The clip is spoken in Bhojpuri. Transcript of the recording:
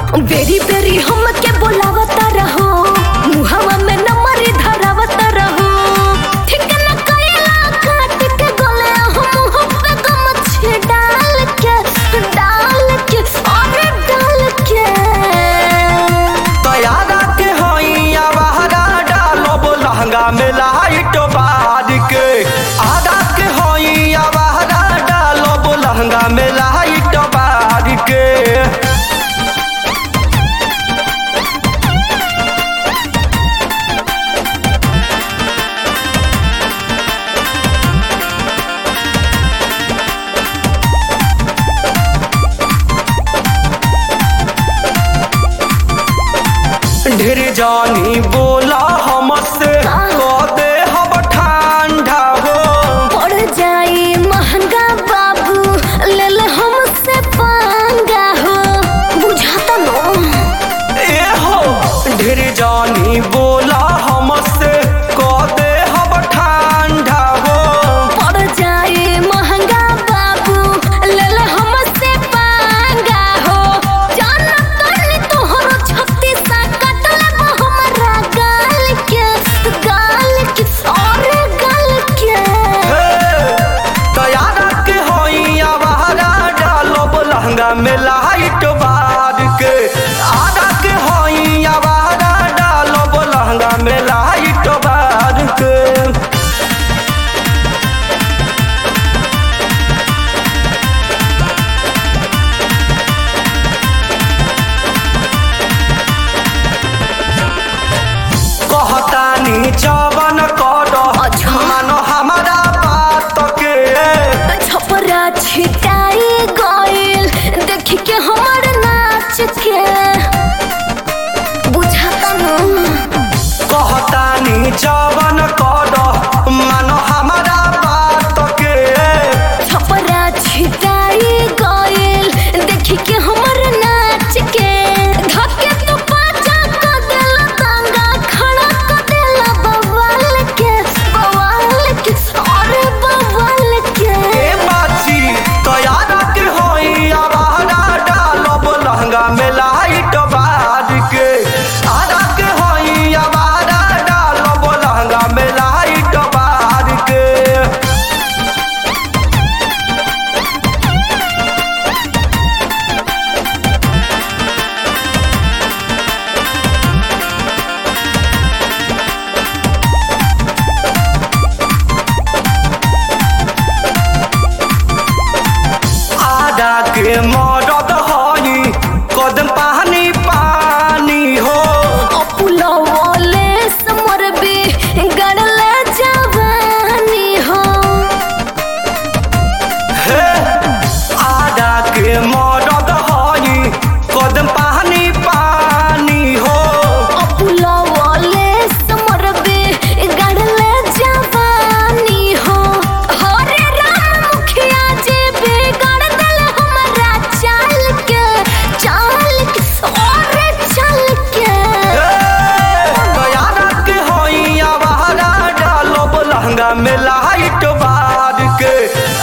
बेरी बेरी हमके बोलावता रहो मुहवा में नंबर धरावत रहो ठीक न कइला काट के गले हम मुंह पे गमछे डाल के डाल के अरे डाल के तैयारा के होइया बहरा डालब लहंगा में लाइट बार के आधा के होइया बहरा डालब लहंगा में लाइट बार के ढेर जानी बोला हमसे कह दे हम ठंडा हो पड़ जाई महंगा बाबू ले ले हमसे पंगा हो बुझाता नो ए हो ढेर जानी बोला हमसे कह दे हम ठंडा हो पड़ जाई महंगा बाबू ले ले हमसे पंगा हो जान तनी तोहरो छत्ती सा कट ले हमरा गाल के गाल के और गाल के तैयारा के होइया बहरा डालब लहंगा में लाइट बार के आधा के होइया बहरा डालब लहंगा में लाइट बार के कहतानी जवन कर अच्छा। मानो हमारा बात के छपरा छिटाई गइल देख के हमर नाच के बुझाता नो कहतानी जवन कर मानो हमारा बात के छपरा छिटाई गइल देख के हमर नाच के धके तो पाचा क देला तांगा खड़ा क देला बवाल के बवाल के अरे बवाल के ए बाची तैयारा के होई आवारा डालब लहंगा में लाइट बार के आधा के होई आवारा डालब लहंगा में लाइट बार के आधा के मदद हई कदम पानी पानी हो अपुलवले समरबे गड़ले जवानी हो हे आधा के मदद हई कदम पानी पानी हो अपुलवले समरबे गड़ले जवानी हो हरे राम मुखिया जे बिगड़ दल हमरा चाल के चाल के और चल के तैयारा के होई आवारा डालब लहंगा में लाइट बार के